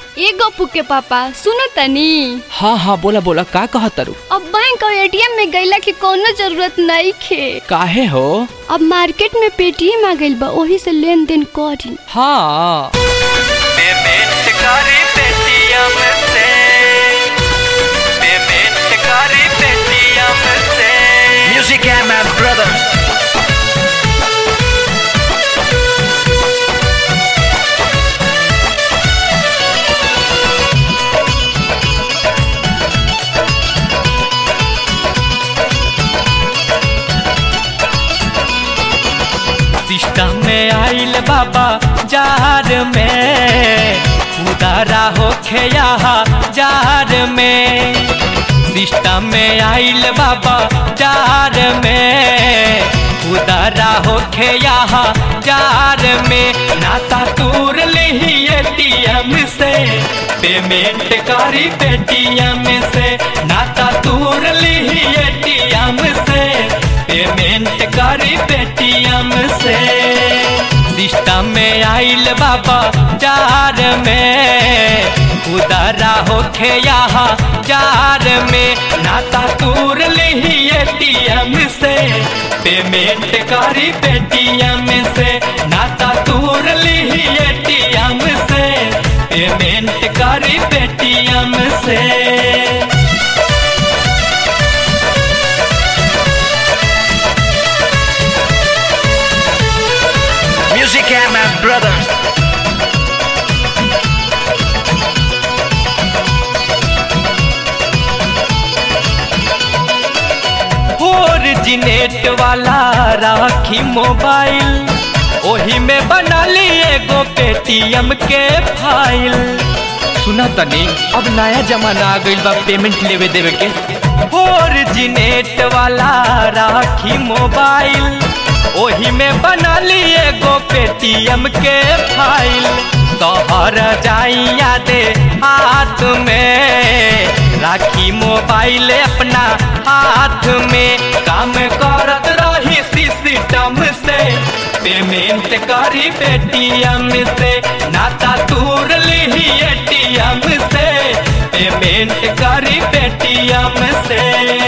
ए गप्पू के पापा सुनो तनी हाँ हाँ बोला बोला का कहा तारू अब बैंक और एटीएम में गईला के कोनो जरूरत नहीं खे काहे हो अब मार्केट में पेटीएम आ गइल बा ओही से लेन देन करी हाँ पेमेंट करी पेटीएम से पेमेंट करी पेटीएम से म्यूजिक है मैं ब्रदर सिस्टम में आइल बाबा जार में उदारा होखे यहाँ जार में सिस्टम में आइल बाबा जार में उदारा होखे यहाँ जार में नाता तूर ली एटीएम से पेमेंट करी पेटीएम से नाता तूर ली एटीएम से पेमेंट करी पेटीएम से सिस्टम में आइल बाबा जार में उदारा होखे यहाँ जार में नाता तूर ली एटीएम से पेमेंट करी पेटीएम से नाता तूर ली एटीएम से पेमेंट करी पेटीएम से Music and my brothers. Originate वाला राखी मोबाइल ओही में बना ली एगो पेटीएम के फाइल सुना तनी अब नया जमाना आ गइल बा पेमेंट लेवे देवे के ओरिजिनेट वाला राखी मोबाइल ओही में बना ली एगो पेटीएम के फाइल तोहर जाइया दे हाथ में राखी मोबाइल अपना हाथ में काम करत रही सिस्टम से पेमेंट करी पेटीएम से नाता तूर ली एटीएम से पेमेंट करी पेटीएम से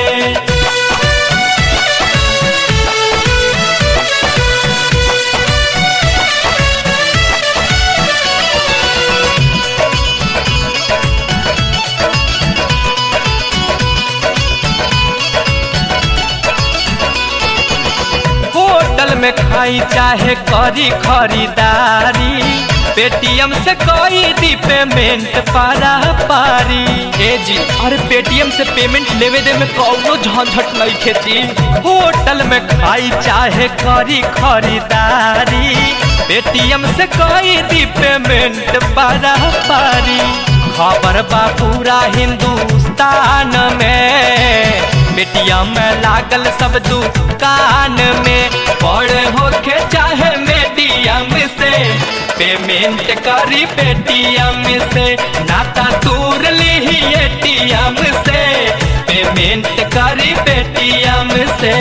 होटल में खाई चाहे करी खरीदारी पेटीएम से कोई दी पेमेंट पारा पारी ए जी अरे पेटीएम से पेमेंट लेवे दे में कौनो झंझट नहीं खेती होटल में खाई चाहे करी खरीदारी पेटीएम से कोई दी पेमेंट पारा पारी खबर बा पूरा हिंदुस्तान में पेटीएम में लागल सब दुकान में बड़े होके चाहे मीडियम से पेमेंट करी पेटीएम से नाता तूर ली एटीएम से पेमेंट करी पेटीएम से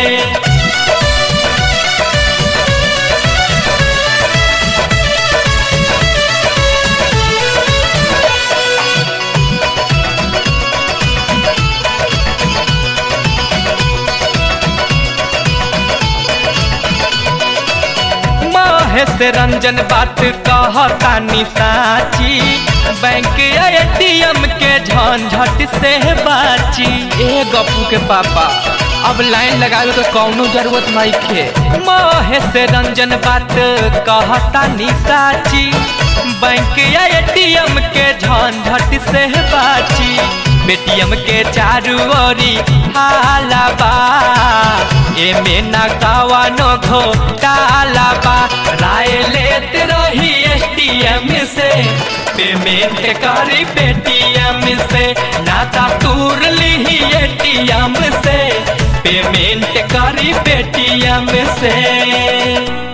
महेश रंजन बात कहतानी साची बैंक एटीएम के झंझट से बाची ए गप्पू के पापा अब लाइन लगावे के कौनो जरूरत नहीं खे महेश रंजन बात कहतानी साची बैंक एटीएम के झंझट से बाची पेटीएम के चारू ओरी हाला बा एमे ना कवनो घोटाला बा राय लेत रही एटीएम से पेमेंट करी पेटीएम से नाता तूर ली एटीएम से पेमेंट करी पेटीएम से